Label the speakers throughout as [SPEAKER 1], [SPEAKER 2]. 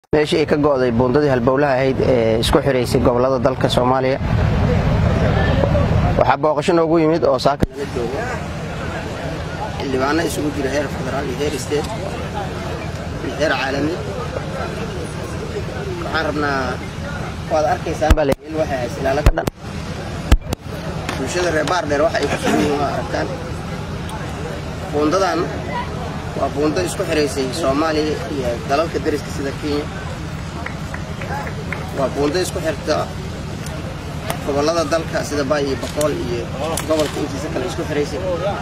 [SPEAKER 1] meeshii ay ka go'day buundadii halbowlaha ahayd ee isku xiraysay gobollada dalka soomaaliya waxaa booqasho noogu yimid oo saaka nala jooga xildhibaano isugu jira heer federaal iyo heer state iyo heer caalami waxaan rabnaa waad arkaysaan baa layl waxay hays ilaalo ka dhan bulshada reer baardheer waxa ay ku sugan yihiin waa aragtaan buundadan waa buundo isku xiraysay soomaaliya iyo dalalka dariska sida kenya waa buundo isku xirta gobollada dalka sida baay iyo boqool iyo gobolka intiisa kale isku xiraysay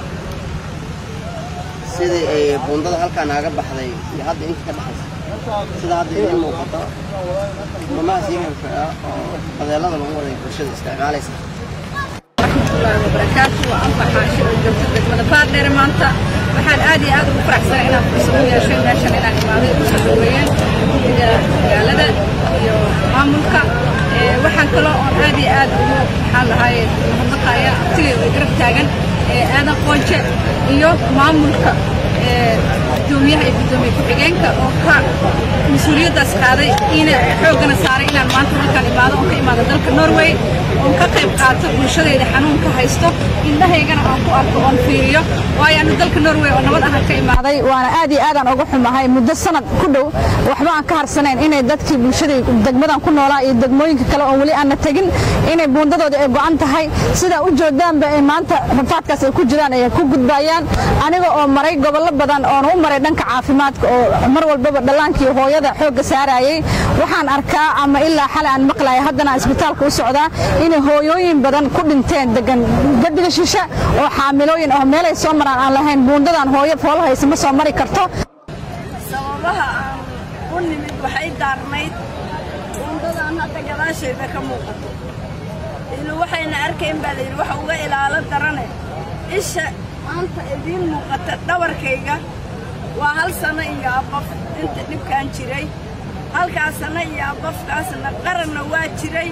[SPEAKER 1] sidii ay buundada halkaa naaga baxday iyo hadda inta ka dhexaysa sida hadda idiin muuqato mamahaas yaganka ah oo badeelada lagu waday bulshada isticmaalaysa
[SPEAKER 2] warahmatullaahi wabarakaatu waa anfa xaashi oo joogta degmada baardheere maanta waxaan aad iyo aad ugu faraxsanay inaan fursad u yeeshay meeshan inaan imaaday u soo dhaweeyeen guddiga magaalada iyo maamulka waxaan kaloo oon aad iyo aad ugu maxaan lahaye mahadnaqaya artigay oo garab taagan aadan qoonje iyo maamulka gudoomiyaha iyo gudoomiye ku-xigeenka oo ka mas-uuliyaddaas qaaday ina xooggana saaray inaan maanta halkaan imaado oon ka imaado dalka norway oon ka qayb qaato bulshadayda xanuunka haysto indhahaygana aan ku arko oon fiiriyo waayo anu dalka norway oo nabad ahaan ka imaaday waana aad iyo aadaan uga xumahay muddo sanad ku dhow waxba aan ka harsanayn inay dadkii bulshadii degmadan ku noolaa iyo degmooyinka kale oon weli aanna tegin inay buundadooda ay go'an tahay sidaa u joodaanba ay maanta rafaadkaas ay ku jiraan ay ku gudbaayaan aniga oo maray gobollo badan oon u maray dhanka caafimaadka oo mar walbaba dhallaankii hooyada xoogga saarayay waxaan arkaa ama ilaa xalay aan maqlaya haddana isbitaalka u socdaa inay hooyooyin badan ku dhinteen degan gadiga shishe oo xaamilooyin oo meelay soo maraan aan lahayn buundadan hooyo foolo haysa ma soo mari karto
[SPEAKER 3] sababaha aan u nimid waxay daarnayd buundadan hadda gadaashayda ka muuqato ilu waxayna arkayn baa layidhi waxa uga ilaalo darane isha maanta idiin muuqata dhabarkayga waa hal sanno iyo abaf inta dhibkaan jiray halkaas sanno iyo abafkaasna qaranna waa jiray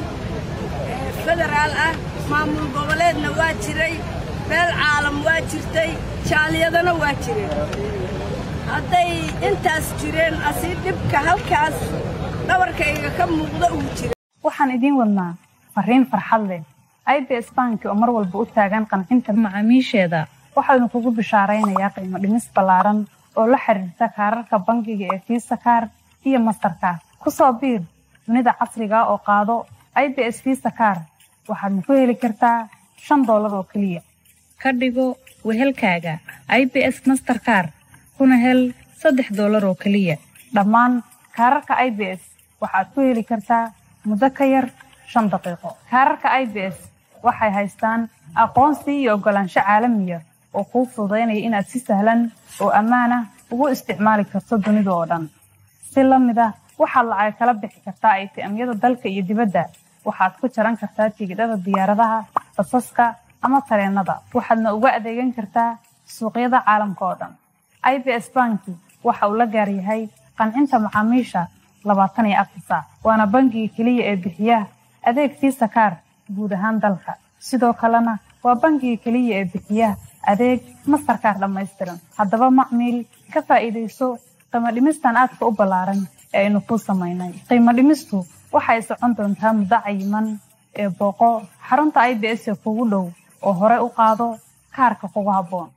[SPEAKER 3] federaal ah maamul goboleedna waa jiray beel caalam waa jirtay jaaliyadana waa jireen hadday intaas jireen asii dhibka halkaas dhabarkayga ka muuqda uu jira
[SPEAKER 4] waxaan idiin wadnaa fariin farxad leh i b s banki oo mar walba u taagan qancinta macaamiisheeda waxaanu kugu bishaaraynayaa qiimo dhimis ballaaran oo la xiriirta kaararka bangiga ee fiisa kaar iyo mastarkaar ku soo biir dunida casriga oo qaado i b s fiisa kaar waxaadna ku heli kartaa shan doolar oo keliya ka dhigo wehelkaaga i b s masterkaar kuna hel saddex doolar oo keliya dhammaan kaararka i b s waxaad ku heli kartaa muddo ka yar shan daqiiqo kaararka i b s waxay haystaan aqoonsi iyo oggolaansho caalamiya oo kuu fududaynaya inaad si sahlan oo ammaan ah ugu isticmaali karto dunida oo dhan si la mid ah waxaad lacag kala bixi kartaa aytiamyada dalka iyo dibadda waxaad ku jaran kartaa tigidhada diyaaradaha basaska ama tareennada waxaadna uga adeegan kartaa suuqyada caalamka oo dhan i b s banki waxa uu la gaar yahay qancinta macaamiisha labaatan iyo afar saac waana bangiga keliya ee bixiya adeeg fiisa kaar guud ahaan dalka sidoo kalena waa bangiga keliya ee bixiya adeeg mastarkaar dhammaystiran haddaba macmiil ka faa'iidayso qiimo dhimistan aadka u ballaaran ee aynu kuu samaynay qiimo dhimistu waxay socon doontaa muddo cayiman ee booqo xarunta i b s ee kugu dhow oo hore u qaado kaarka kugu habboon